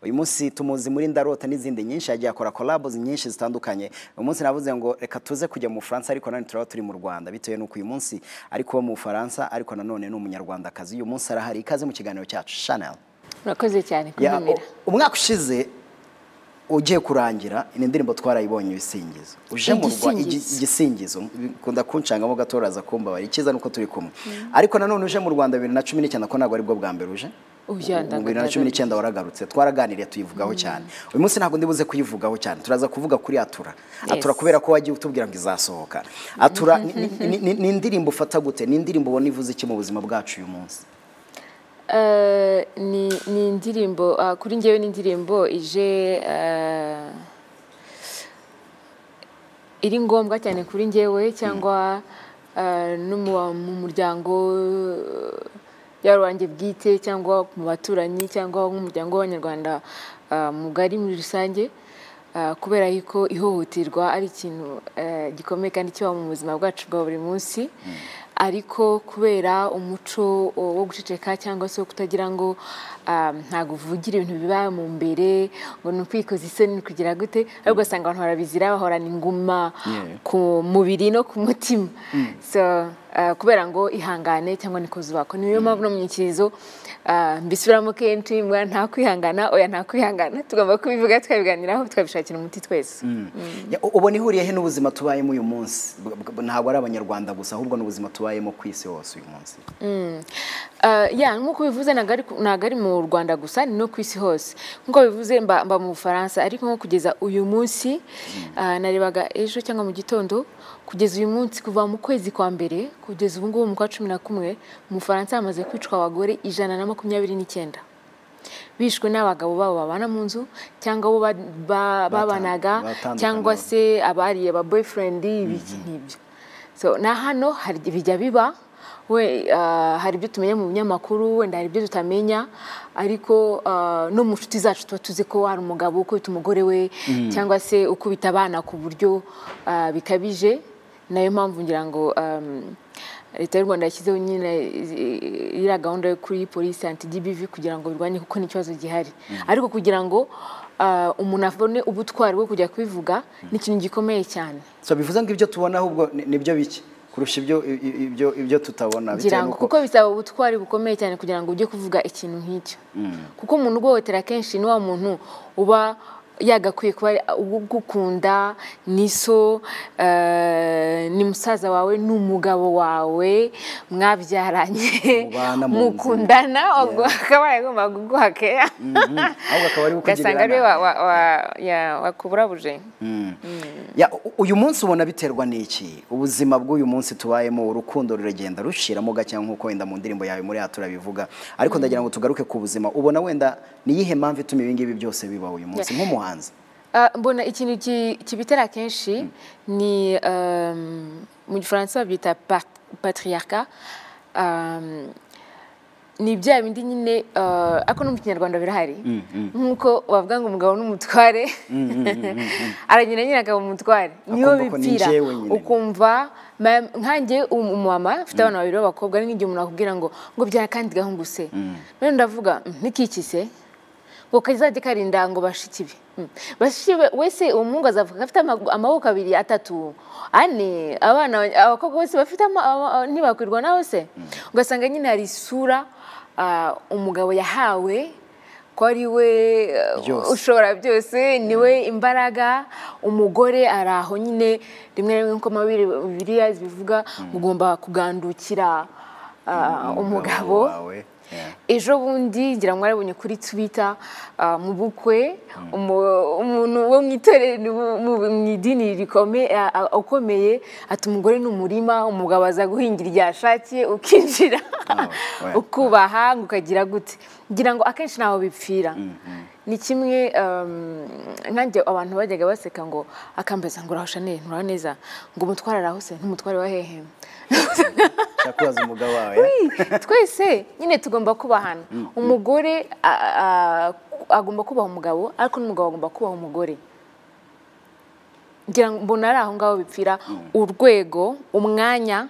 uyu munsi tumuzi muri ndarota n'izindi nyinshi yagiye akora collabs nyinshi zitandukanye uyu munsi navuze ngo reka tuze kujya mu Bufaransa ariko none turaba turi mu Rwanda bitewe n'uko uyu munsi ariko mu Bufaransa ariko nanone ni umunyarwandakazi uyu munsi arahari ikaze mu kiganiro cyacu Chanel murakoze cyane Ya, kuntumira u- umwaka ushize ugiye kurangira ni indirimbo twarayibonye ibisingizo uje mu Rwa- igi- Igisingizo. igisingizo bikunda kuncangamo gato uraza kumbabarira icyiza nuko turi kumwe ariko nanone uje mu rwanda bibiri na cumi n'icyenda ko ntabwo aribwo bwa mbere uje Oya, Mu- mu ntabwo bibiri na cumi n'icyenda waragarutse twaraganiriye tuyivugaho cyane uyu munsi ntabwo ndibuze kuyivugaho cyane turaza kuvuga kuri atura atura Yes. kubera ko wagiye utubwira ngo izasohoka atura ni- ni- ni ni- ni indirimbo ufata gute ni indirimbo ubona ivuze iki mu buzima bwacu uyu munsi Eh, ni ni indirimbo ah, kuri njyewe ni indirimbo ije eh, iri ngombwa cyane kuri njyewe cyangwa eh, no mu ba- mu muryango eh, yaba wanjye bwite cyangwa mu baturanyi cyangwa nk'umuryango w'abanyarwanda ah, mugari muri rusange ah, kubera yuko ihohoterwa ari ikintu eh, gikomeye kandi kiba mu buzima bwacu bwa buri munsi ariko kubera umuco o, wo guceceka cyangwa se wo kutagira ngo ah, ntabwo uvugira ibintu biba mu mbere ngo ni ukwikoza isoni ni kugira gute ariko ugasanga abantu barabizira bahorana inguma Yeah. ku mubiri no ku mutima so ah, kubera ngo ihangane cyangwa ni kuzubako niyo mpamvu no mu nyikirizo ah, mbisubiramo kenshi mbwa nta kwihangana oya nta kwihangana tugomba kubivuga tukabiganiraho tukabishakira umuti twese Ya, u- ubona ihuriye he n'ubuzima tubayemo uyu munsi Bw- bw- ntabwo ari abanyarwanda gusa ahubwo n'ubuzima tubayemo ku isi hose uyu munsi Uh, ya nk'uko bivuze ntabwo ari ku- ntabwo ari mu Rwanda gusa ni no ku isi hose nk'uko bivuze mba, mba mu Bufaransa ariko nko kugeza uyu munsi uh, narebaga ejo cyangwa mu gitondo kugeza uyu munsi kuva mu kwezi kwa mbere kugeza ubu ngubu mu kwa cumi na kumwe mu Bufaransa hamaze kwicwa abagore ijana na makumyabiri n'icyenda bishwe n'abagabo babo babana mu nzu cyangwa abo ba- ba- babanaga batandukana. cyangwa se abariye aba boyfriend ibiki n'ibyo so na hano hari bijya biba we ah, hari ibyo tumenya mu binyamakuru wenda hari ibyo tutamenya ariko ah, no mu nshuti zacu tuba tuzi ko hari umugabo ukubita umugore we cyangwa se ukubita abana ku buryo ah, bikabije nayo mpamvu ngira ngo um, leta y'u rwanda yashyizeho nyine eh, iriya gahunda yo kuri polisi anti dbv kugira ngo birwanye kuko ni ikibazo gihari ariko kugira ngo ah, umuntu abone ubutwari bwo kujya kubivuga ni ikintu gikomeye cyane so bivuze ngo ibyo tubona ahubwo ni- nibyo bike kurusha ibyo i- i- ibyo ibyo tutabona bitewe kugira ngo n'uko- kuko bisaba ubutwari bukomeye cyane kugira ngo ujye kuvuga ikintu nk'icyo kuko umuntu uguhohotera kenshi ni wa muntu uba yagakwiye kuba ugukunda ni so eh, ni musaza wawe ni umugabo wawe mwabyaranye Mubana mu nzu. mukundana ubwo akaba yagomba kuguha keya ahubwo akaba ari we ukugirira ugasanga ariwe nabi. wa- wa- wa- ya- wakuburabuje Ya, u- uyu munsi ubona biterwa n'iki ubuzima bw'uyu munsi tubayemo urukundo ruragenda rushiramo gake nk'uko wenda mu ndirimbo yawe muri yatura bivuga ariko ndagira ngo tugaruke ku buzima ubona wenda ni iyihe mpamvu ituma ibi ngibi byose biba uyu munsi nk'umuhanzi Ah, mbona ikintu ki- kibitera kenshi ni um, mu gifaransa babyita pat- patriarcat um, ni bya bindi nyine uh, ako no mu kinyarwanda birahari nk'uko bavuga ngo umugabo n'umutware aragenda nyine akaba umutware niyo Akumva ko ni bipfira njyewe nyine. ukumva ma- nkanjye um- umumama mfite abana babiri b'abakobwa ari nk'igihe umuntu akubwira ngo ngo byara kandi gahunguse none ndavuga "Mm, ntikikise ngo kazajye karinda ngo bashiki be Mm. bashiki be wese uwo muhungu azavuga ko afite amagu- amaboko abiri atatu ane abana abakobwa bose bafite ama- ama- ama- ntibakwirwa nawe se ugasanga nyine hari isura ah, umugabo yahawe ko ari we eh, Byose. ushobora byose niwe imbaraga umugore ari aho nyine rimwe na rimwe nk'uko amabiri bibiriya bivuga ugomba kugandukira ah, umugabo wawe Yeah. ejo bundi ngira ngo mwarabonye kuri twita ah, mu bukwe umu- umuntu wo mu itorero mu- mu- mu idini rikome- a- a- ukomeye ati umugore ni umurima umugabo aza guhingira igihe ashakiye ukinjira we- ukubaha ngo ukagira gute ngira ngo akenshi ntaho bipfira ni kimwe um, nkanjye abantu bajyaga baseka ngo akambaza ngo uraho shanel nturaho neza ngo umutware arahose ntumutware wa hehe Ushaka kubaza umugabo wawe twese nyine tugomba kubahana umugore a- a- agomba kubaha umugabo ariko n'umugabo agomba kubaha umugore ngira ngo mbona ari aho ngaho bipfira urwego umwanya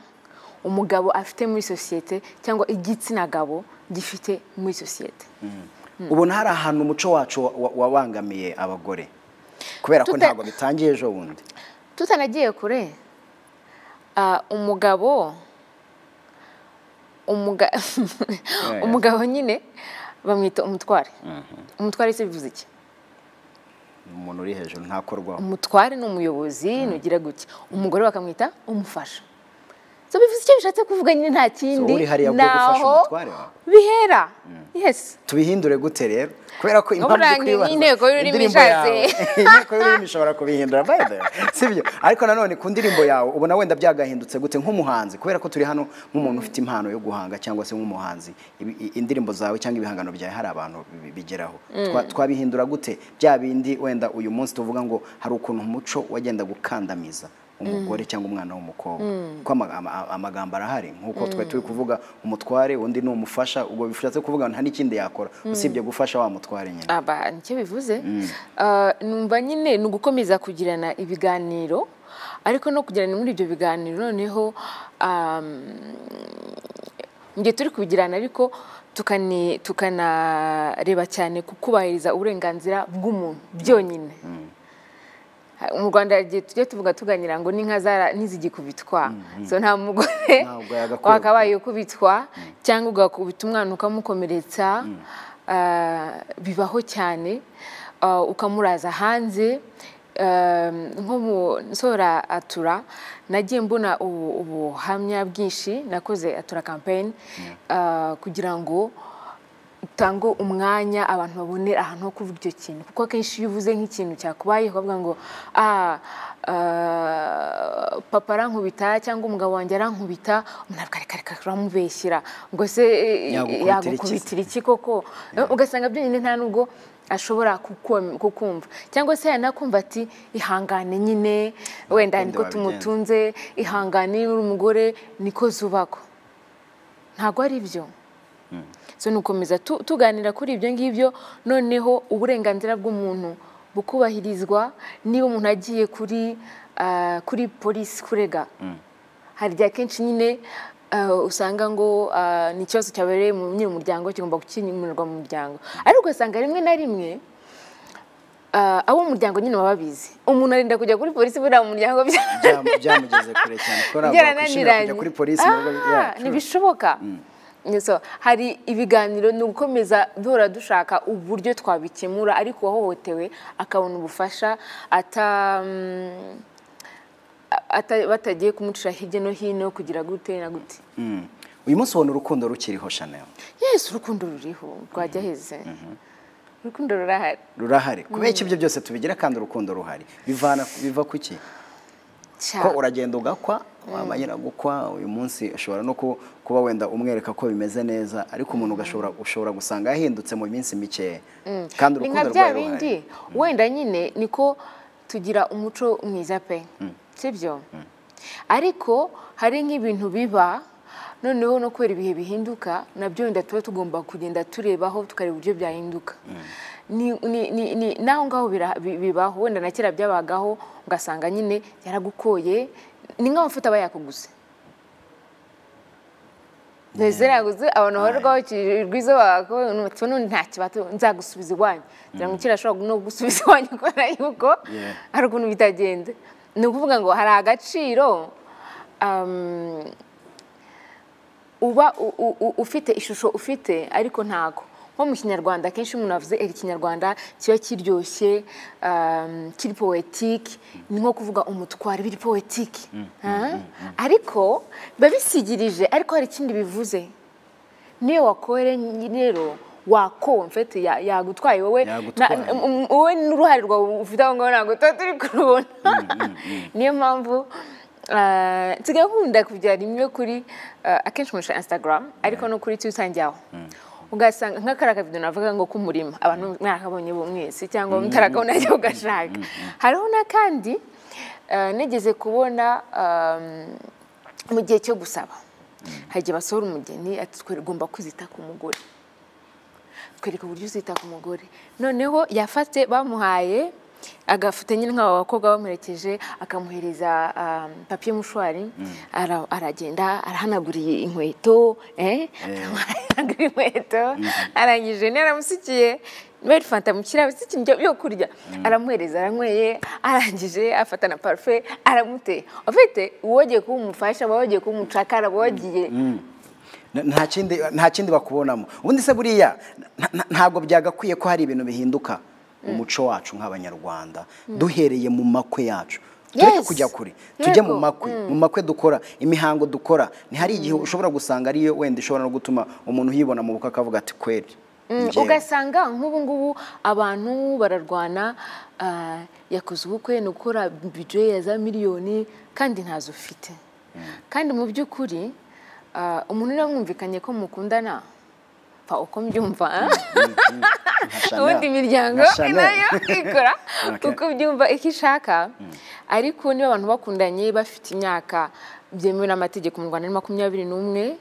umugabo afite muri sosiyete cyangwa igitsina gabo gifite muri sosiyete ubona hari ahantu umuco wacu wa- wabangamiye abagore kubera ko Tuta- ntabwo bitangiye ejo bundi tutanagiye kure ah, umugabo umuga- umugabo nyine bamwita umutware umutware se bivuze iki umuntu uri hejuru ntakorwaho umutware ni umuyobozi nugira gutya umugore bakamwita umufasha so bivuze icyo bishatse kuvuga nyine nta kindi uri hariya bwo gufasha naho umutware wawe? bihera yesi tubihindure gute rero kubera ko impamvu Uburangi uri kwibaza n'inteko y'ururimi indirimbo ishatse. yawe inteko y'ururimi ishobora kubihindura by the way. sibyo ariko nanone ku ndirimbo yawe ubona wenda byagahindutse gute nk'umuhanzi kubera ko turi hano nk'umuntu ufite impano yo guhanga cyangwa se nk'umuhanzi ibi- i- indirimbo zawe cyangwa ibihangano byawe hari abantu bi- bigeraho Twa- twabihindura gute bya bindi wenda uyu munsi tuvuga ngo hari ukuntu umuco wagenda gukandamiza umugore cyangwa umwana w'umukobwa ko ama- ama- amagambo arahari nk'uko twari turi kuvuga umutware undi ni umufasha ubwo bishatse kuvuga nta n'ikindi yakora usibye gufasha wa mutware nyine aba nicyo bivuze Ah, numva nyine ni ugukomeza kugirana ibiganiro ariko no kugirana muri ibyo biganiro noneho mu gihe turi kubigirana ariko tukani- tukanareba cyane ku kubahiriza uburenganzira bw'umuntu byonyine Ha- mu rwanda igihe tujya tuvuga tuganira ngo n'inka zara- ntizigikubitwa so nta mugore Ntabwo yagakwiye wakabaye ukubitwa cyangwa ugakubita umwana ukamukomeretsa ah, bibaho cyane ah, ukamuraza hanze Ah, nko mu nsora atura nagiye mbona ubu- ubuhamya bwinshi nakoze atura kampeyini kugira ngo utange umwanya abantu babonera ahantu ho kuvuga icyo kintu kuko akenshi iyo uvuze nk'ikintu cyakubayeho bavuga ngo ah ah, papa arankubita cyangwa umugabo wanjye arankubita umuntu avuga reka reka uramubeshyira ngo se eh, Yagukubitira iki se?" yagukubitira iki koko ugasanga byonyine nta nubwo ashobora kukum- kukumva cyangwa se yanakumva ati ihangane nyine Urukundo wenda niko wabigenza." tumutunze ihangane uri umugore niko zubako ntabwo ari byo so ni ugukomeza tu- tuganira kuri ibyo ngibyo noneho uburenganzira bw'umuntu bukubahirizwa niba umuntu agiye kuri ah, kuri polisi kurega hari igihe akenshi nyine ah, usanga ngo ah, ni ikibazo cyabereye mu nyiri umuryango kigomba gukemurirwa mu muryango ariko ugasanga rimwe na rimwe ah, abo mu muryango nyine baba babizi umuntu arinda kujya kuri polisi buriya mu muryango bya- Bya- byamugeze kure cyane ko ntabwo wakwishimira kujya kuri polisi mu rugo Ah, yacu ntibishoboka So, hari ibiganiro ni ugukomeza duhora dushaka uburyo twabikemura ariko uwahohotewe akabona ubufasha ata mm, ata- batagiye kumucira hirya no hino kugira gute na gute Mm. uyu munsi ubona urukundo rukiriho chanel yesu urukundo ruriho rwajya heze urukundo rurahari rurahari kubera ko ibyo byose tubigira kandi urukundo ruhari bivana biva ku ki ko cyane uragenda ugakwa wamara gukwa uyu munsi ushobora no ku- kuba wenda umwereka ko bimeze neza ariko umuntu ugashobora ushobora gusanga yahindutse mu minsi mikeya kandi ni nka urukundo bya rwawe ruhari bindi wenda nyine niko tugira umuco mwiza pe sibyo ariko hari nk'ibintu biba noneho no kubera ibihe bihinduka nabyo wenda tuba tugomba kugenda turebaho tukareba uburyo byahinduka Ni- ni- ni- ni- n'aho ngaho bira- bi- bibaho wenda na kera byabagaho ugasanga nyine yaragukoye ni nk'amavuta aba yakuguze Ntizere yaguze abantu barugaho rwiza wako n'umutima n'undi nta kibazo nzagusubiza iwanyu ngira ngo ukiri ashobora no gusubiza iwanyu kubera yuko Yeah. hari ukuntu bitagenda ni ukuvuga ngo hari agaciro um, uba u- u- u- ufite ishusho ufite ariko ntago nko mu kinyarwanda akenshi umuntu avuze "Eh, ikinyarwanda kiba kiryoshye um, kiri poetike ni nko kuvuga umutwaro biri poetike Ah? ariko biba bisigirije ariko hari ikindi bivuze niyo wakore rero wako mfite ya- yagutwaye wowe Yagutwaye. na- um- wowe n'uruhare rwawe ufite aho ngaho ntabwo tuba turi kurubona niyo mpamvu ah, nsigaye nkunda kujya rimwe kuri ah, akenshi nkoresha instagram ariko no kuri twitter njyaho ugasanga nka kariya kavido navuga ngo k'umurima abantu mwarakabonye bo mwese cyangwa mutarakabona ajya ugashaka hariho n'akandi ah, nigeze kubona ah, mu gihe cyo gusaba hari igihe basohora umugeni ati "Twe ugomba kwizita ku mugore twereka uburyo uzita ku mugore noneho yafate bamuhaye agafite nyine nk'aba bakobwa bamuherekeje akamuhereza um, papiye mushwari ara- aragenda arahanaguriye inkweto eh? gutanga inkweto arangije naramusikiye Noel Fanta mushyira abasiki ibyo byo kurya aramuhereza aranyweye arangije afata na parufe aramuteye afite uwogeye kuba umufasha uba wogeye kuba umucakara uba wagiye nta kindi nta kindi bakubonamo ubundi se buriya nta- nta- ntabwo byagakwiye ko hari ibintu bihinduka umuco wacu nk'abanyarwanda duhereye mu makwe yacu tureke Yes. kujya kure tujye mu Yego. makwe mu makwe dukora imihango dukora ntihari igihe ushobora gusanga ariyo wenda ishobora no gutuma umuntu yibona mu bukwe akavuga ati kweri Mm, njyewe." ugasanga nk'ubu ngubu abantu bararwana ah, yakoze ubukwe ni ukora bije ya za miliyoni kandi ntazo ufite kandi mu by'ukuri ah, umuntu niba mwumvikanye ko mukundana pfa uko mbyumva Nka Chanel. ubundi imiryango Nka Chanel. nayo ikora Okay. uko byumva icyo ishaka ariko niba abantu bakundanye bafite imyaka byemewe n'amategeko mu rwanda ni makumyabiri n'umwe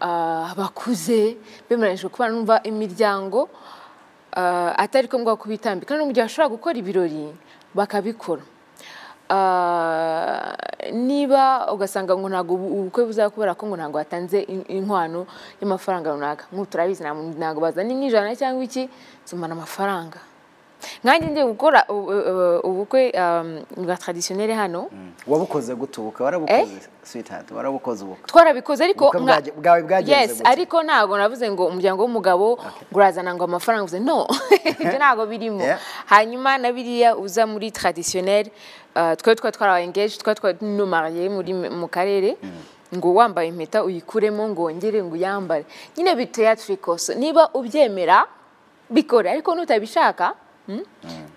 ah, bakuze bemeranyijwe kubana numva imiryango ah, atari ko ngombwa kubitambika no mu gihe bashobora gukora ibirori bakabikora Ah, niba ugasanga ngo ntabwo ubu- ubukwe buzaba kubera ko ngo ntabwo watanze in- inkwano y'amafaranga runaka nk'ubu turabizi nta muntu- ntabwo bazana nk'ijana cyangwa iki zumana amafaranga nkanjye ngiye gukora ubu- ubu- ubukwe um, bwa traditionnel hano wabukoze gute ubukwe warabukoze sweetheart warabukoze ubukwe twarabikoze ariko Ubukwe nka- bwaje- bwawe bwagenze yes gute? ariko ntabwo navuze ngo umuryango w'umugabo urazana ngo amafaranga uvuze no ibyo ntabwo birimo Yeah. hanyuma na biriya uza muri traditionnel uh, twe twa twaraengage twa twa numariye muri mu karere ngo wambaye impeta uyikuremo ngo wongere ngo uyambare nyine biteye tricose niba ubyemera bikore ariko nutabishaka hmm?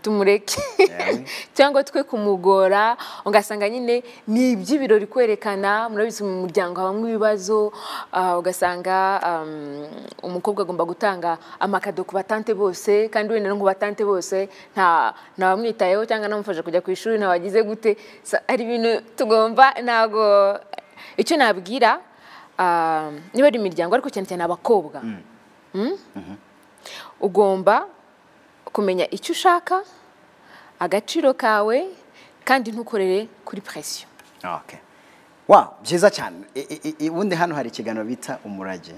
tumureke Yawe. cyangwa twe kumugora ugasanga nyine ni iby'ibirori kwerekana murabizi mu muryango habamo ibibazo ah, ugasanga um, umukobwa agomba gutanga amakado ku batante bose kandi wenda no ku batante bose nta nta wamwitayeho cyangwa namufasha kujya ku ishuri nta wagize gute Sa- hari ibintu tugomba ntabwo icyo nabwira ah, niba ari imiryango ariko cyane cyane abakobwa Mm? ugomba kumenya icyo ushaka agaciro kawe kandi ntukorere kuri presiyo Okay. Wow, byiza cyane. I- i- i- Ubundi hano hari ikiganiro bita umurage.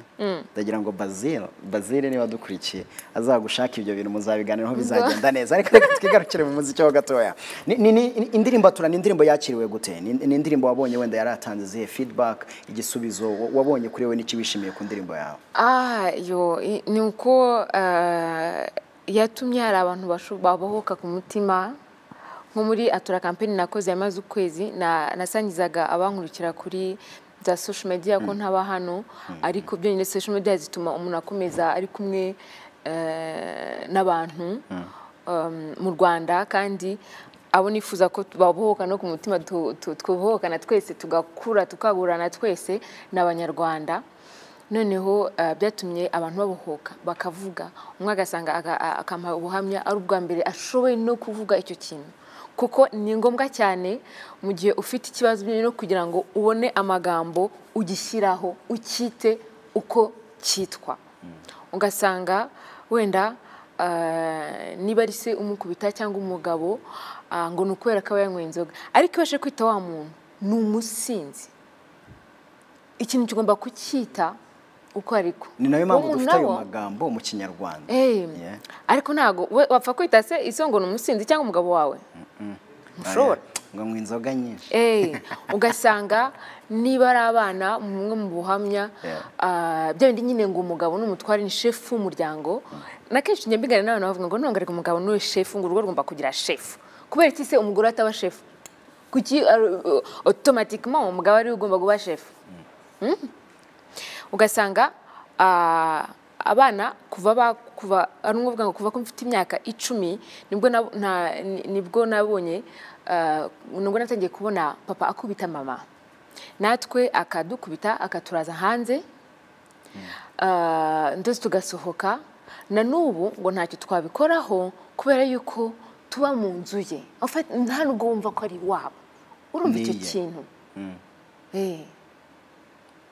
Ndagira ngo Bazil, Bazil niba dukurikiye azagushaka ibyo bintu muzabiganiraho bizagenda neza. Ariko reka twigarukire mu muziki ho gatoya. Ni, ni, ni indirimbo turana indirimbo yakiriwe gute? Ni, ni indirimbo wabonye wenda yaratanze zihe feedback, igisubizo wa- wabonye kuri we n'ikiwishimiye ku ndirimbo yawe. ah yo i- ni uko eh, yatumye hari abantu basho- babohoka ku mutima nko muri atura kampani nakoze yamaze ukwezi na- nasangizaga abankurikira kuri za social media ko ntaba hano ariko byonyine social media zituma umuntu akomeza ari kumwe eh, n'abantu um, mu rwanda kandi abo nifuza ko babohoka no ku mutima tu- tu- twubohokana twese tugakura tukagurana twese ni abanyarwanda noneho eh, byatumye abantu babohoka bakavuga umwe agasanga aga- a- akampa ubuhamya ari ubwa mbere ashoboye no kuvuga icyo kintu kuko ni ngombwa cyane mu gihe ufite ikibazo byonyine no kugira ngo ubone amagambo ugishyiraho ukite uko cyitwa ugasanga wenda ah, niba ari se umukubita cyangwa umugabo ah, ngo ni ukubera ko aba yanywa inzoga ariko iyo aje kwita wa muntu ni umusinzi ikintu kigomba kucyita uko ariko Ni nayo mpamvu Uwo muntu dufite ayo nawo- magambo mu kinyarwanda. Eh, Yeah. ariko ntabwo we wapfa kwita se iso ngo ni umusinzi cyangwa umugabo wawe mushobora Ngo anywe inzoga nyinshi. Eh, ugasanga niba ari abana mumwe mu buhamya Yeah. ah, bya bindi nyine ngo umugabo n'umutware ni shefu w'umuryango na kenshi njya mbigana n'abantu bavuga ngo ntabwo ariko umugabo niwe shefu ngo urugo rugomba kugira shefu kubera iki se umugore ataba shefu kuki otomatikima umugabo ariwe ugomba kuba shefu ugasanga ah, abana kuva ba kuva ari ngombwa ngo kuva ko mfite imyaka icumi nibwo na- na- ni- nibwo nabonye ah, nibwo natangiye kubona papa akubita mama natwe akadukubita akaturaza hanze ah, ndetse tugasohoka na n'ubu ngo ntacyo twabikoraho kubera yuko tuba mu nzu ye Ufate- nta nubwo wumva ko ari iwabo urumva icyo Ni iye. kintu Eh,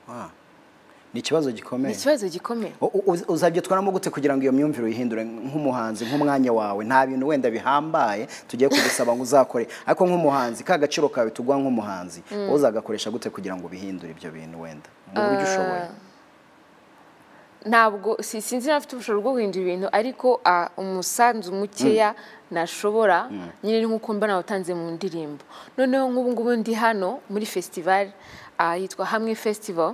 Wow. Ni ikibazo gikomeye. ni ikibazo gikomeye U- u- uz- uzabyitwaramo gute kugira ngo iyo myumvire uyihindure nk'umuhanzi nk'umwanya wawe nta bintu wenda bihambaye tugiye kugusaba ngo uzakore ariko nk'umuhanzi ka gaciro kawe tuguha nk'umuhanzi wowe uzagakoresha gute kugira ngo ubihindure ibyo bintu wenda mu buryo ushoboye ntabwo si- sinzi niba afite ubushobozi bwo guhindura ibintu ariko ah, umusanzu mukeya nashobora nyine ni nk'uko mba nawutanze mu ndirimbo noneho nk'ubu ngubu ndi hano muri fesitivali yitwa hamwe festival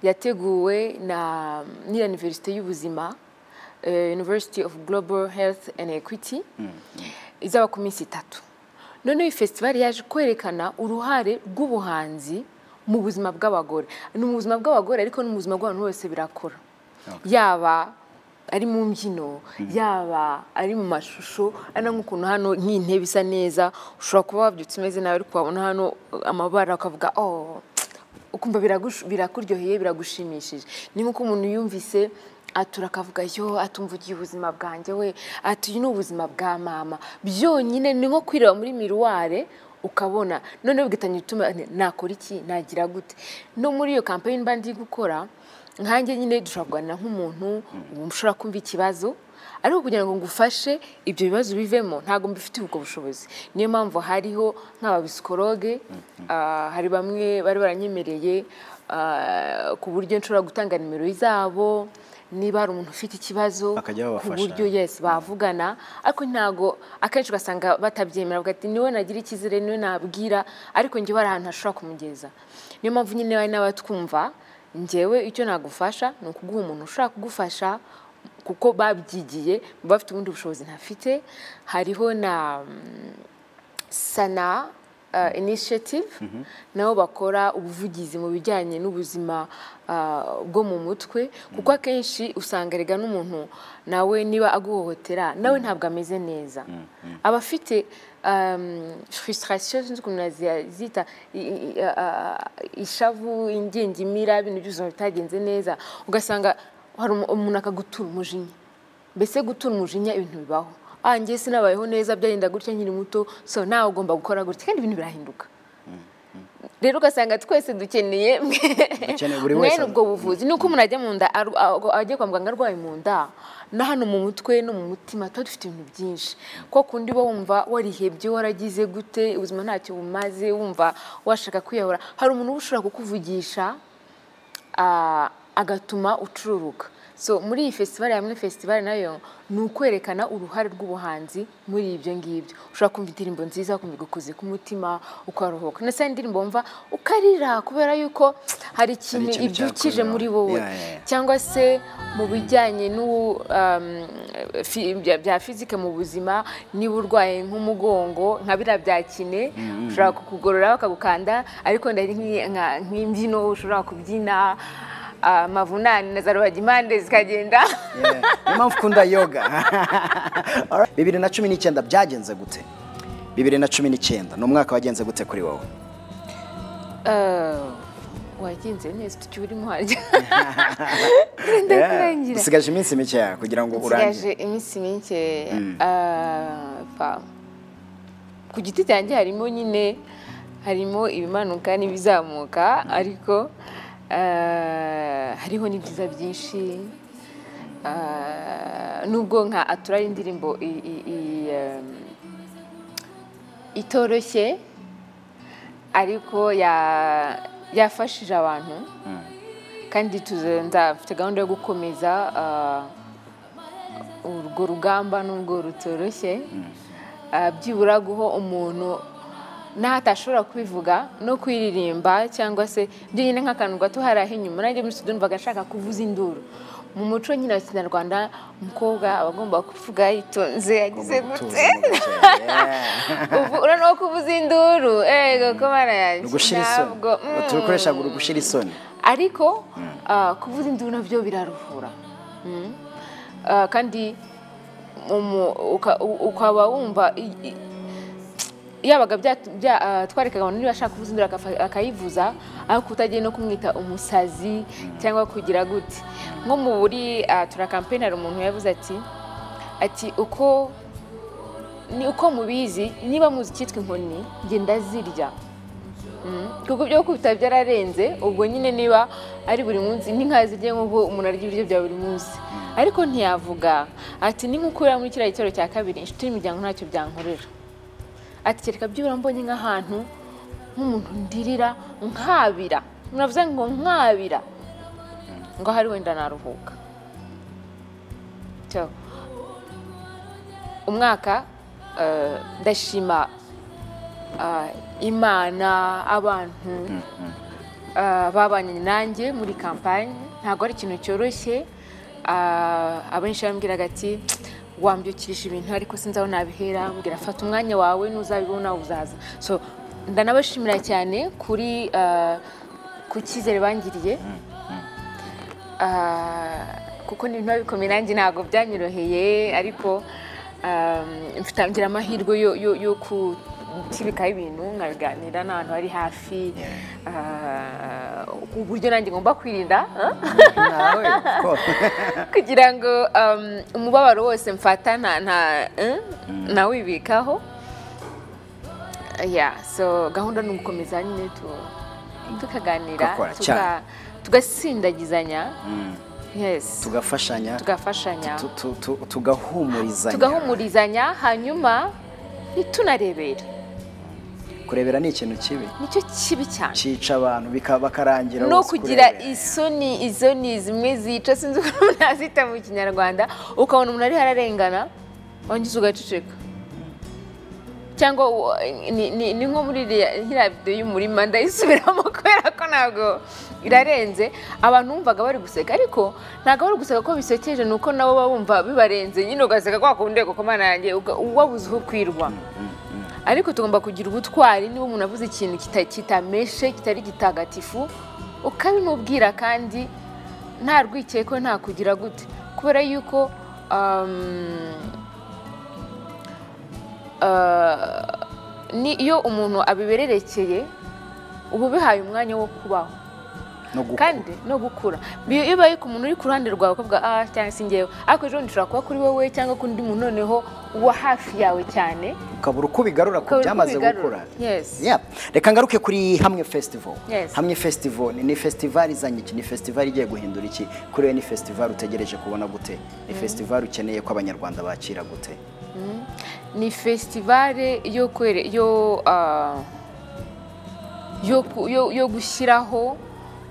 yateguwe na n'iyaniverisite y'ubuzima eh, University of Global Health and Equity izaba ku minsi itatu noneho iyi fesitivali yaje kwerekana uruhare rw'ubuhanzi mu buzima bw'abagore ni mu buzima bw'abagore ariko no mu buzima bw'abantu bose birakora yaba ari mu mbyino yaba ari mu mashusho ari na nk'ukuntu hano nk'intebe isa neza ushobora kuba wabyutse umeze nawe ariko wabona hano amabara ukavuga oh ukumva biragush- birakuryoheye biragushimishije ni nk'uko umuntu yumvise atura akavuga yo atumvugiye ubuzima bwanjye we ati uyu ni ubuzima bwa mama byonyine ni nko kwireba muri miruware ukabona noneho bigatangira gutuma "Ni- nakora iki nagira gute no muri iyo kampani mba ndi gukora nkanjye nyine dushobora kuganira nk'umuntu ushobora kumva ikibazo ariko kugira ngo ngufashe ibyo bibazo bivemo ntabwo mbifitiye ubwo bushobozi niyo mpamvu hariho nk'ababisikoroge ah, hari bamwe bari baranyemereye ah, ku buryo nshobora gutanga nimero zabo niba hari umuntu ufite ikibazo Bakajya ku babafasha. buryo yes bavugana ariko ntabwo akenshi ugasanga batabyemera bavuga ati niwe nagira ikizere niwe nabwira ariko njyewe hari ahantu hashobora kumugeza niyo mpamvu nyine bari n'abatwumva njyewe icyo nagufasha ni ukuguha umuntu ushobora kugufasha kuko babyigiye baba bafite ubundi bushobozi ntafite hariho na mm, sana uh, initiative nabo bakora ubuvugizi mu bijyanye n'ubuzima uh, bwo mu mutwe kuko akenshi usanga rega n'umuntu nawe niba aguhohotera nawe ntabwo ameze neza aba afite um, frustration sinzi ukuntu nazita ishavu ingingimira ibintu by'ubuzima bitagenze neza ugasanga hari umu- umuntu akagutura umujinya mbese gutura umujinya ibintu bibaho ah njye sinabayeho neza byagenda gutya nkiri muto so nawe ugomba gukora gutya kandi ibintu birahinduka rero ugasanga twese dukeneye Dukeneye buri wese mwene ubwo buvuzi ni uko umuntu ajya mu nda aru- a- ajya kwa muganga arwaye mu nda na hano mu mutwe no mu mutima tuba dufite ibintu byinshi ko kundi uba wumva warihebye waragize gute ubuzima ntacyo bumaze wumva washaka kwiyahura hari umuntu uba ushobora kukuvugisha ah, agatuma ucururuka so muri iyi fesitivali hamwe fesitivali nayo ni ukwerekana uruhare rw'ubuhanzi muri ibyo ngibyo ushobora kumva indirimbo nziza ukumva igukoze ku mutima ukaruhuka ndetse hari indirimbo wumva ukarira kubera yuko hari ikintu ikintu ibyukije cyakorewe. muri wowe Yeah, yeah, yeah. cyangwa se mu bijyanye n'ubu um, fi- bya- bya fizike mu buzima niba urwaye nk'umugongo nka biriya bya kine ushobora kukugorora bakagukanda ariko ndari nk'i- nka- nk'imbyino ushobora kubyina amavunane na za rubagimpande zikagenda Yeah. Niyo mpamvu ukunda yoga Alright. bibiri na cumi n'icyenda byagenze gute bibiri na cumi n'icyenda ni umwaka wagenze gute kuri wowe Eh, wagenze neza ufite icyo urimo harya ndakurangira usigaje iminsi mikeya kugira ngo urangire nsigaje iminsi mike ah, pa. ku giti cyanjye harimo nyine harimo ibimanuka n'ibizamuka ariko ah, hariho n'ibyiza byinshi Ah, nubwo nka aturari indirimbo i- i- i, em, itoroshye ariko ya- yafashije abantu kandi tuze- nzafite gahunda yo gukomeza ah, urwo rugamba n'ubwo rutoroshye Ah, byibura guha umuntu n'aho atashobora kubivuga no kwiririmba cyangwa se byonyine nk'akantu gato hariya inyuma nanjye muri studio numvaga nshaka kuvuza induru mu muco nyine wa kinyarwanda umukobwa aba agomba kuvuga yitonze yagize gute ubu urabona ko kuvuza induru ego ko mana yanjye gushyira isoni ntabwo mm. tubikoresha gushyira isoni ariko ah, kuvuza induru nabyo biraruhura Mm. Ah, kandi umu- uka- u- ukaba wumva i- i- yabaga bya- bya- ah, twarekaga abantu niba ashaka kuvuza induru akafa- akayivuza ariko utagiye no kumwita umusazi cyangwa kugira gute nko mu buri ah, tura kampeni hari umuntu yavuze ati ati uko ni uko mubizi niba muzi icyitwa inkoni njye ndazirya Mm. kuko ibyo gukubita byararenze ubwo nyine niba ari buri munsi n'inka zirya nk'uko umuntu arya ibiryo bya buri munsi ariko ntiyavuga ati ni nk'uko uriya muri kiriya gitero cya kabiri inshuti n'imiryango ntacyo byankorera ati kereka byibura mbonye nk'ahantu nk'umuntu ndirira nkabira muravuze ngo nkabira ngo ahari wenda naruhuka cyo umwaka eh, ndashima ah, imana abantu ah, babanye nanjye muri kampani ntabwo ari ikintu cyoroshye Ah, abenshi bambwiraga ati wambyukirije ibintu ariko sinzi aho nabihera mbwira fata umwanya wawe n'uzabibona uzaza so ndanabashimira cyane kuri ah, ku cyizere bangiriye Ah, kuko ni ibintu bikomeye nanjye ntabwo byanyoroheye ariko um, mfite ngira amahirwe yo- yo- yo kutibikaho ibintu nkabiganira n'abantu bari hafi ah, uburyo nanjye ngomba kwirinda ah? nawe ko kugira ngo um, umubabaro wose mfata nta nta- eh? nawibikaho ya so gahunda ni ugukomeza nyine tu- tukaganira Tugakora tuka- cyane. tugasindagizanya yes tugafashanya tugafashanya tu- tu- tu- tugahumurizanya tugahumurizanya hanyuma ntitunarebera kurebera ni ikintu kibi nicyo kibi cyane cyica abantu bika- bakarangira no bose kugira kurebera. isoni izo ni zimwe zica sinzi ukuntu umuntu azita mu kinyarwanda ukabona umuntu ariho ararengana wangiza ugaceceka cyangwa u- ni- ni ni nko muri iriya- iriya videwo y'umurima ndayisubiramo kubera ko ntabwo irarenze abantu bumvaga bari guseka ariko ntabwo bari guseka ko bisekeje ni uko nabo baba bumva bibarenze nyine ugaseka kwa kundi kuko mana yanjye uga- wabuze uho kwirwa ariko tugomba kugira ubutwari niba umuntu avuze ikintu kita- kitameshe kitari gitagatifu ukabimubwira kandi nta rwikekwe nta kugira gute kubera yuko um, uh, ni- iyo umuntu abibererekeye uba ubihaye umwanya wo kubaho no gukura. kandi no gukura Bi- iyo ubaye ku muntu uri ku ruhande rwawe ukavuga ah cyangwa se ngewe ariko ejo bundi ushobora kuba kuri wowe cyangwa ku undi muntu noneho uwa hafi yawe cyane ukabura uko bigarura ku Ukabura uko byamaze ubigarura. gukura Yes. Yeah. reka ngaruke kuri hamwe festival Yes. hamwe festival ni- ni festival izanye iki ni festival igiye guhindura iki kuri wowe ni festival utegereje kubona gute ni festival ukeneye ko abanyarwanda bakira gute ni festivale yo kwere yo ah, yo ku- yo- yo gushyiraho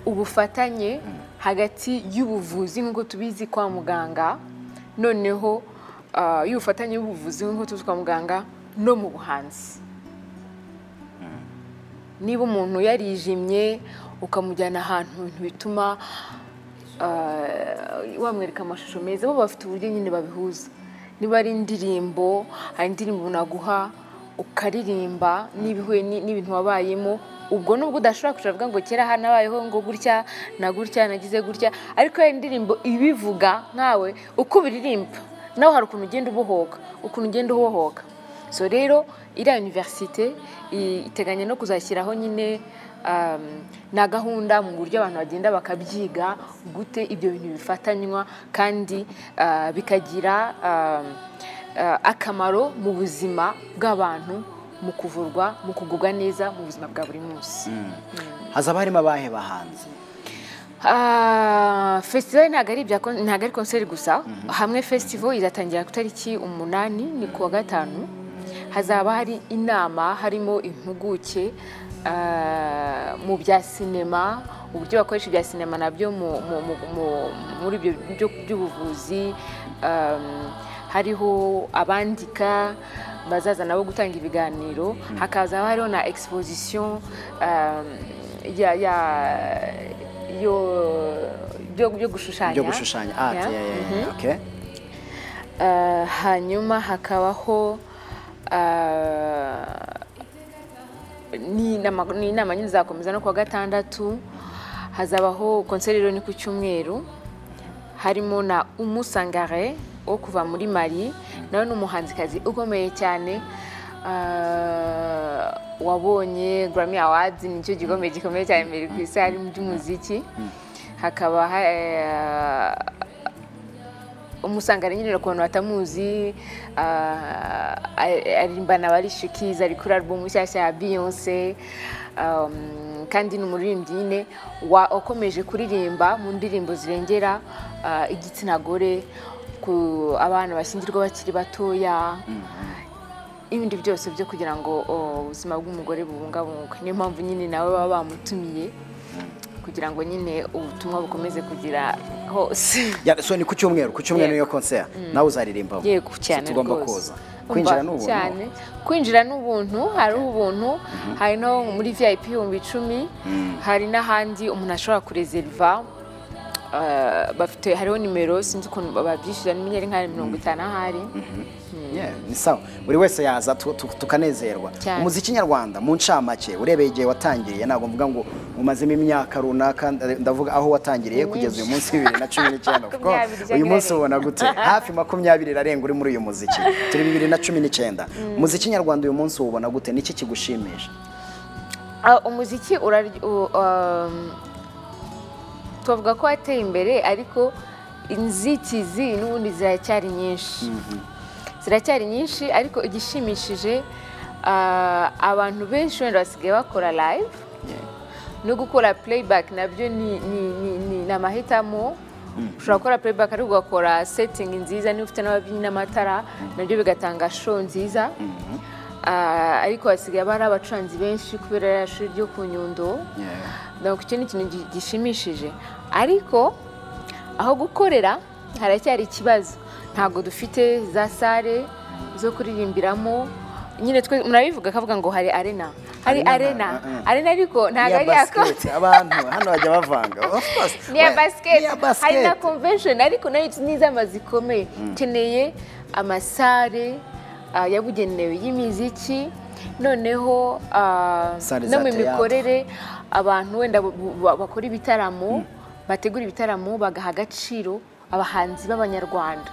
ubufatanye hagati y'ubuvuzi nk'uko tubizi kwa muganga noneho ah, y'ubufatanye y'ubuvuzi nk'uko tuzi kwa muganga no mu buhanzi niba umuntu yarijimye ukamujyana ahantu mu bintu bituma ah, wamwereka amashusho meza bo bafite uburyo nyine babihuza niba ari indirimbo hari indirimbo naguha ukaririmba n'ibihuye ni- n'ibintu wabayemo ubwo nubwo udashobora kwicara uvuga ngo kera hano habayeho ngo gutya na gutya nagize gutya ariko iyo indirimbo ibivuga nkawe uko ubiririmba nawe hari ukuntu ugenda ubohoka ukuntu ugenda ubohoka so rero iriya univerisite i- iteganya no kuzashyiraho nyine um, na gahunda mu buryo abantu bagenda bakabyiga gute ibyo bintu bifatanywa kandi uh, bikagira um, uh, akamaro mu buzima bw'abantu mu kuvurwa mu kugubwa neza mu buzima bwa buri munsi hazaba harimo abahe bahanzi Ah, festival ntabwo ari ibya kon- ntabwo ari konseri gusa hamwe festival izatangira ku itariki umunani ni kuwa gatanu hazaba hari inama harimo impuguke ah, mu bya sinema uburyo bakoresha ibya sinema nabyo mu- mu- mu- mu- muri ibyo byo- by'ubuvuzi um, hariho abandika bazaza nabo gutanga ibiganiro hakaza hariho na exposition um, ya, ya yo byo byo gushushanya byo gushushanya art Yeah. yeah, yeah, yeah, Mhm. okay. Uh, hanyuma hakabaho uh, ni inama- ni inama nyine zakomeza no kuwa gatandatu hazabaho konseri rero ni ku cyumweru harimo na umusangare wo kuva muri mari nawe ni umuhanzikazi ukomeye cyane Ah, wabonye grammy awards nicyo gikomeye gikomeye cyane mbere ku isi hari mu by'umuziki hakaba ha- umusangane nyine ukuntu batamuzi ah, ari- aririmbana barishikiza ari kuri album nshyashya ya beyonce um, kandi ni umuririmbyi nyine wa- wakomeje kuririmba mu ndirimbo zirengera ah, igitsina gore ku abana bashyingirwa bakiri batoya ibindi byose byo kugira ngo oh, ubuzima bw'umugore bubungabungwe niyo mpamvu nyine nawe baba bamutumiye kugira ngo nyine ubutumwa bukomeze kugira hose Ya, so ni ku cyumweru ku cyumweru niyo Yego. konseri nawe uzaririmbamo yego So cyane tugomba rwose. kuza Umva, kwinjira n'ubu cyane kwinjira n'ubuntu hari ubuntu hari no muri vip ibihumbi icumi hari n'ahandi umuntu ashobora kurezeriva eh, bafite hariho nimero sinzi ukuntu babyishyura nimenya ari nka mirongo itanu ahari Yeah, ni sawa buri wese yaza tu- tu- tukanezerwa Cyane. umuziki nyarwanda mu ncamake urebeye igihe watangiriye ntabwo mvuga ngo umazemo imyaka runaka nda- ndavuga aho watangiriye Ni kugeza uyu myinshi. munsi bibiri na cumi n'icyenda kuko Makumyabiri uyu munsi irarenga. ubona gute hafi makumyabiri irarenga uri muri uyu muziki turi bibiri na cumi n'icyenda umuziki nyarwanda uyu munsi uwubona gute niki kigushimisha Ah, umuziki uraryo- u- um, twavuga ko wateye imbere ariko inzitizi n'ubundi ziracyari nyinshi ziracyari nyinshi ariko igishimishije ah, abantu benshi wenda basigaye bakora live no gukora playback nabyo ni ni- ni- ni- ni amahitamo ushobora gukora playback ariko ugakora setting nziza niba ufite n'ababyinnyi n'amatara nabyo bigatanga show nziza Ah, ariko basigaye bari abacuranzi benshi kubera ririya shuri ryo ku nyundo donc icyo ni ikintu gi- gishimishije ariko aho gukorera haracyari ikibazo ntabwo dufite za sare zo kuririmbiramo nyine twe murabivuga akavuga ngo hari arena hari Arena, arena uh-uh. arena ariko ntabwo Niya ari ako basket, abantu hano bajya bavanga of course ni iya we- basiketi niya hari na basket. convention ariko nayo ni iz'ama zikomeye ukeneye amasare ah, yabugenewe y'imiziki noneho ah, Sale no za mu théâtre. mikorere abantu wenda bu- bu- ba- bakora ibitaramo bategura ibitaramo bagaha agaciro abahanzi b'abanyarwanda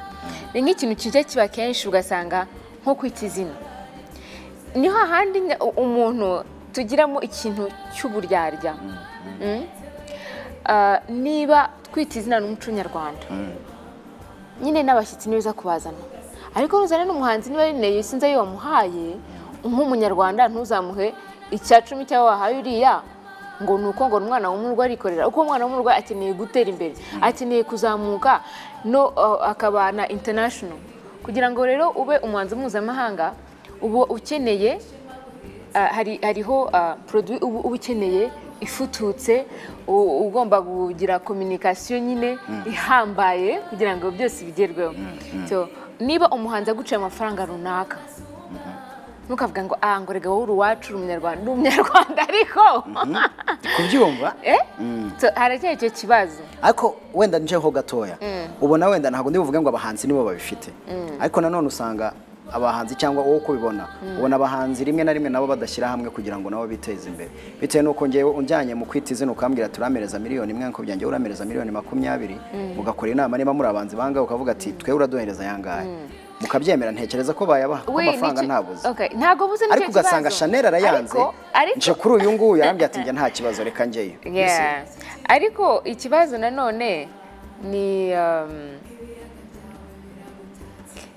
ni nk'ikintu kijya kiba kenshi ugasanga nko kwita izina niho ahandi nya- u- umuntu tugiramo ikintu cy'uburyarya Mm. Ah, niba twita izina n'umuco nyarwanda nyine n'abashyitsi ni beza kubazana ariko nuzana n'umuhanzi niba yineye sinzi ayo wamuhaye nk'umunyarwanda ntuzamuhe icya cumi cy'aho wahaye uriya ngo ni uko ngo ni umwana w'umurwa arikorera uko umwana w'umurwa akeneye gutera imbere akeneye kuzamuka no uh, akaba na international kugira ngo rero ube umuhanzi mpuzamahanga uba ukeneye Ah, hari hariho ah, produit uba uba ukeneye ifututse u- ugomba kugira communication nyine ihambaye kugira ngo byose bigerweho So, niba umuhanzi aguciye amafaranga runaka ntukavuga ngo ah ngo rega wowe uri uwacu uri umunyarwanda uri umunyarwanda ariko kubyumva Eh? So, haracyari icyo kibazo ariko wenda njeho gatoya ubona wenda ntabwo ndi buvuge ngo abahanzi nibo babifite ariko nanone usanga abahanzi cyangwa wowe uko ubibona ubona abahanzi rimwe na rimwe nabo badashyira hamwe kugira ngo nabo biteze imbere bitewe n'uko ngewe unjyanye mu kwita izina ukambwira turamereza miliyoni imwe nkakubwira njyewe uramereza miliyoni makumyabiri mugakora inama niba muri abanzi bangahe ukavuga ati twe uraduhereza ayangahe mukabyemera ntekereza ko bayabaha kuko We, ni amafaranga iki- ntabuze Okay, ntabwo buze nicyo ariko kibazo ugasanga chanel arayanze Ariko- ariko- nje kuri uyu nguyu arambwira ati njye nta kibazo reka ngeyo Yeah. ariko ikibazo nanone ni um,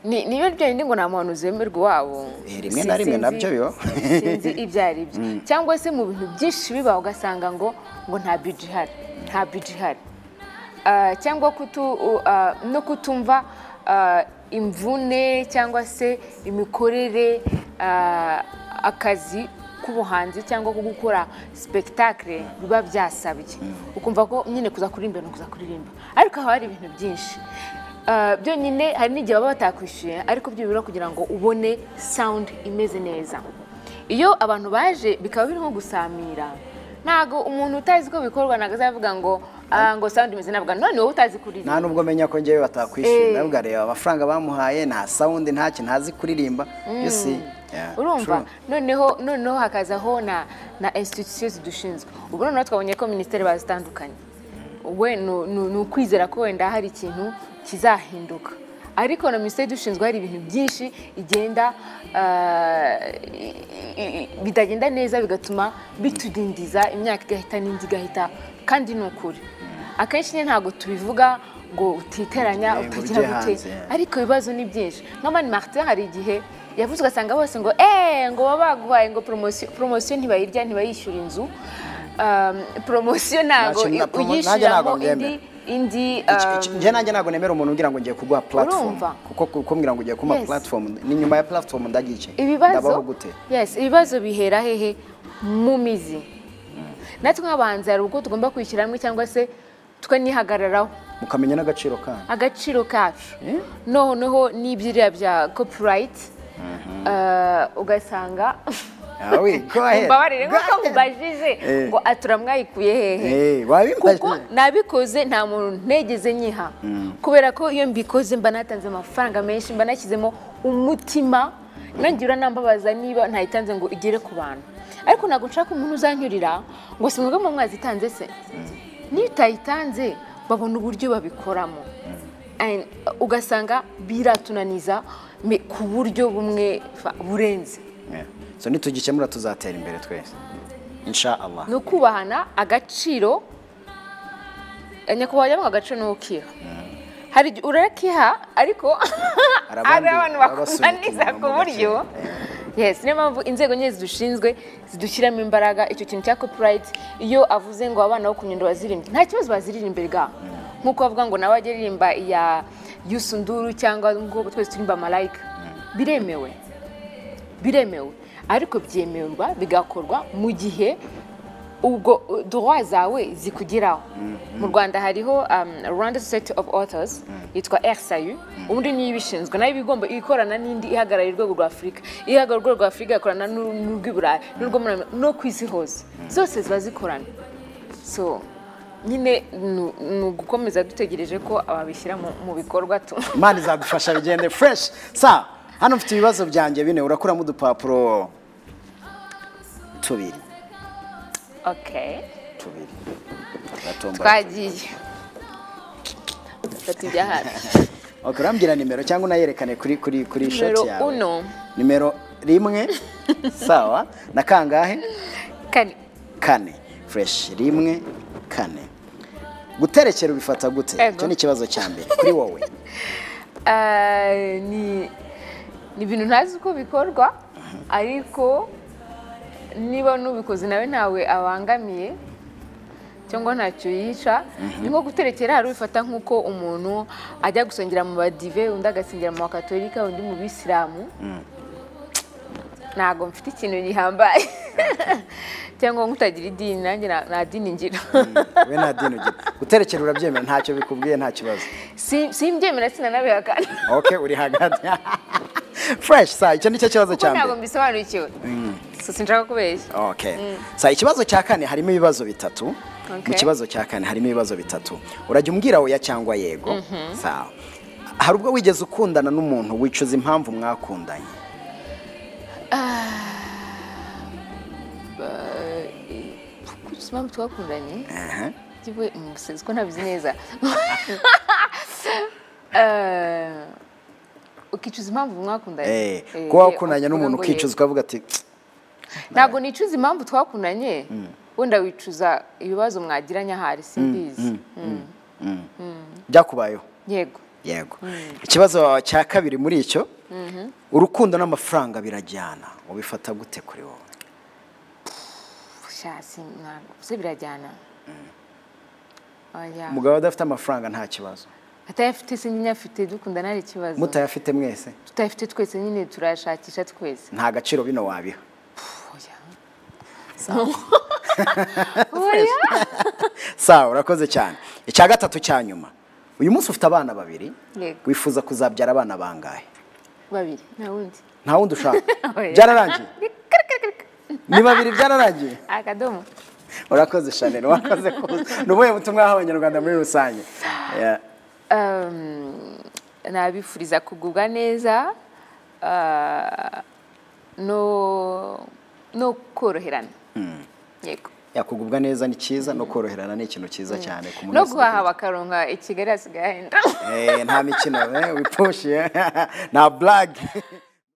ni niyo byonyine ngo nta muntu uzemerwa iwabo Eh, rimwe na rimwe Sinzi- nabyo yo. sinzi ibyo ari byo cyangwa se mu bintu byinshi biba ugasanga ngo ngo nta biji ihari nta biji ihari Ah, cyangwa kutu, u- ah, no kutumva ah, imvune cyangwa se imikorere ah, akazi k'ubuhanzi cyangwa ko gukora sipekitakire biba byasabye ukumva ko nyine kuza kuririmba ni ukuza kuririmba ariko haba hari ibintu byinshi Ah, byonyine hari n'igihe baba batakwishyuye ariko byo bibura kugira ngo ubone sawundi imeze neza iyo abantu baje bikaba biri nko gusamira ntago umuntu utazi ko bikorwa ntabwo azavuga ngo ah, ngo sound imeze nabwo none wowe utazi kuririmba nta nubwo menya ko ngewe batakwishyura Eh. nabwo areba amafaranga bamuhaye nta sawundi ntacyo ntazi kuririmba byose yeah, urumva true. noneho noneho hakazaho na na institution zidushinzwe ubu noneho twabonye ko minisiteri bazitandukanye we ni- ni ni ukwizera ko wenda hari ikintu kizahinduka ariko na minisiteri idushinzwe hari ibintu byinshi igenda ah, i- i- i- bitagenda neza bigatuma bitudindiza imyaka igahita n'indi igahita kandi ni ukuri akenshi nyine ntabwo tubivuga ngo utiteranya Eh, ngo utagira ujye gute hanze. ariko ibibazo ni byinshi nka mani martin hari igihe yavuze ugasanga bose ngo eee ngo baba baguhaye ngo poromosiyo poromosiyo ntibayirya ntibayishyura inzu Um, poromosiyo ntabwo Nta kintu na promo- nanjye ntabwo uyishyuramo indi mbyemera. indi Iki- iki- um, njye nanjye ntabwo nemera umuntu ugira ngo ngiye kuguha platform Urumva? kuko kumbwira ngo ugiye kumpa Yes. platform ni nyuma ya platform ndagice ibibazo ndabaho gute yes ibibazo bihera hehe mu mizi natwe nk'abanzi hari ubwo tugomba kwishyira hamwe cyangwa se tukanihagararaho mukamenya n'agaciro kanyu agaciro kacu noneho n'ibyo bya copurayiti ugasanga Awe, go ahead. mbabarire Go nk'uko ahead. mubajije Eh. ngo atura mwayikuye hehe Eh, wabikoze. kuko nabikoze nta muntu ntegeze nyiha kubera ko iyo mbikoze mba natanze amafaranga menshi mba nashyizemo umutima nangira nambabaza niba ntayitanze ngo igere ku bantu ariko ntabwo nshaka umuntu uzanyurira ngo si mwebwe mu mwazitanze se niyo utayitanze babona uburyo babikoramo And, uh, ugasanga biratunaniza me- ku buryo bumwe fa- burenze Yeah. so nitugikemura tuzatera imbere twese insha allah ni ukubahana agaciro eh, nyakubahwa yabonye agaciro ni ukira hari igihe urakiha ariko Hari abandi hari abantu baba bakunaniza basunika ku mu buryo gaciro. yes niyo mpamvu inzego nyine zidushinzwe zidushyiramo imbaraga icyo kintu cya copyright iyo avuze ngo abana bo ku nyundo baziririmbe nta kibazo baziririmbe ga nk'uko bavuga ngo nawe ajya aririmba iya yusunduru cyangwa ngo twese turimba malayika biremewe biremewe ariko byemerwa bigakorwa mu gihe ubwo uh, droit zawe zikugeraho mu rwanda hariho um, rwanda society of authors yitwa rcu ubundi niyo ibishinzwe nayo iba igomba ikorana n'indi ihagarariye urwego rwa afurika ihagarariye urwego rwa afurika igakorana n'u- n'urw'iburayi n'urwo muri Amerika, no ku isi hose zose ziba zikorana so nyine ni- ni ugukomeza dutegereje ko ababishyira mu- mu bikorwa tu imana izagufasha bigende fureshi sa hano mfite ibibazo byanjye bine urakuramo udupapuro tubiri okay tubiri Uratombora. twagiye dufata ibya hafi Okay, urambwira nimero cyangwa unayerekane kuri kuri kuri Numero shoti yawe uno. nimero rimwe sawa na kangahe kane kane fureshi rimwe kane guterekera ubifata gute Ego. icyo ni ikibazo cya mbere kuri wowe Ah, ni ni ibintu ntazi uko bikorwa ariko niba n'ubikoze nawe ntawe abangamiye cyangwa ntacyo yica ni nko guterekera hari ubifata nk'uko umuntu ajya gusengera mu badive undi agasengera mu bakatolika undi mu bisilamu ntabwo mfite ikintu gihambaye cyangwa nk'utagira idini nanjye nta- nta dini ngira we nta dini ugira guterekera urabyemera ntacyo bikubwiye nta kibazo Si- simbyemera sinanabihakana ok uri hagati fureshi sa icyo ni cyo kibazo kuko cya ntabwo mbere mbisobanukiwe so sinshaka kubeshya Okay. Sa ikibazo cya kane harimo ibibazo bitatu. Mu Okay. kibazo cya kane harimo ibibazo bitatu. Urajya umbwira oya cyangwa yego. Sawa. Hari ubwo wigeze ukundana n'umuntu wicuza impamvu mwakundanye. kuko impamvu twakundanye Aha. yewe umusezi ko ntabizi neza Eh, ukicuza impamvu mwakundanye Eh, Eh, kuba wakundanye uvuga n'umuntu ngo ukicuza ukavuga ati "Tsk, yego. ntabwo nicuza impamvu twakundanye wenda wicuza ibibazo mwagiranye ahari simbizi Mm. byakubayeho. yego Yego. Ikibazo cya kabiri muri icyo. Urukundo n'amafaranga birajyana. Ubifata gute kuri wowe? sha si ntabwo se birajyana oya Umugabo adafite amafaranga nta kibazo. atayafite se nyine afite dukundana hari ikibazo Mutayafite mwese tutayafite twese nyine turayashakisha twese nta gaciro bino wabiha. oya sawa urakoze cyane icya gatatu cya nyuma uyu munsi ufite abana babiri Yego. wifuza kuzabyara abana bangahe babiri nta wundi nta wundi ushaka Oya. byararangiye ni babiri byararangiye akadomo urakoze shanel warakoze kuza ni ubuhe butumwa waha abanyarwanda muri rusange Yeah. Um, nabifuriza kugubwa neza ah, no no koroherana yego yakugubwa neza ni cyiza no koroherana ni ikintu cyiza cyane ku muntu no wese guhaha bakaronka i kigali hasigaye hahenda Eh, nta mikino eh, wipfushye nta blague